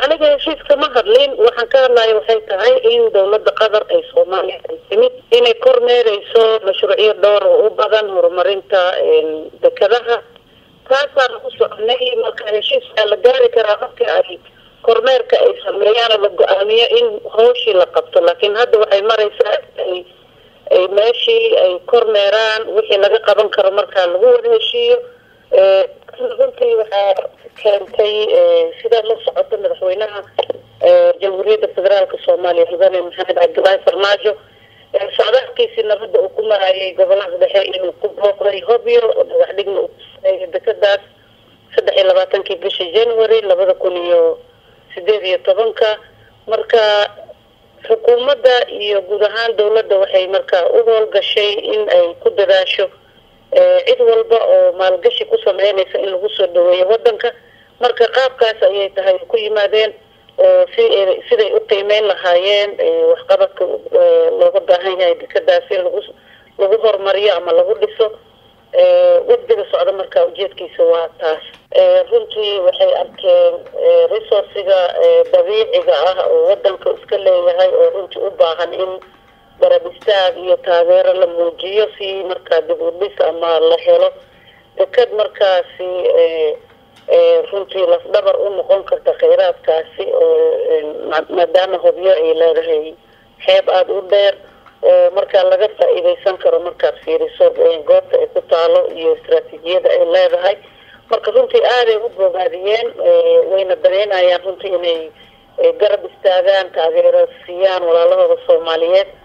aniga heshiiska ma hadlin waxaan ka hadlaya waxay tahay in dowladda qatar ay soomaaliya ay timid inay kormeereyso mashruucyo dhowr oo u badan horumarinta dekadaha taasaan ku soconay marka heshiiskaa la gaari karaa marka ay kormeerka ay sameeyaana la go-aamiyo in hawshii la qabto laakiin hadda waxay mareysaa ay ay meeshii ay kormeeraan wixii laga qaban karo markaa lagu wada heshiiyo runtii waxaa keentay sidaa la socota madaxweynaha jamhuuriyadda federaalka soomaaliya mudane maxamed cabdilaahi farmaajo socdaalkiisii nabadda uu ku marayay gobolada dhexe inuu ku booqday hobyo dhagax dhigna uu kusameeyay dekadaas saddex iyo labaatankii bishii january labada kun iyo sideed iyo tobanka marka xukuumadda iyo guud ahaan dowladda waxay marka u howlgashay in ay ku dadaasho cid walba oo maalgashi ku sameynaysa in lagu soo dhaweeyo wadanka marka qaabkaas ayay tahay ku yimaadeen oo si siday u qiimeyn lahaayeen waxqabadka looga baahan yahay dekadaas in lagu lagu horumariyo ama lagu dhiso wafdiga socda marka ujeedkiisa waa taas runtii waxay arkeen resourciga dabiiciga ah oo wadanka iska leeyahay oo runtii u baahan in garab istaag iyo taageero la muujiyo si markaa dib u dhis ama la helo dekad markaasi runtii lafdhabar u noqon karta kheyraadkaasi oo maadaama hobyo ay leedahay xeeb aada u dheer oo markaa laga faa-iideysan karo markaad fiiriso goobta ay ku taalo iyo istraatiijiyada ay leedahay marka runtii aaday u bogaadiyeen wayna dareynayaan runtii inay garab istaagaan taageero siiyaan walaalahooda soomaaliyeed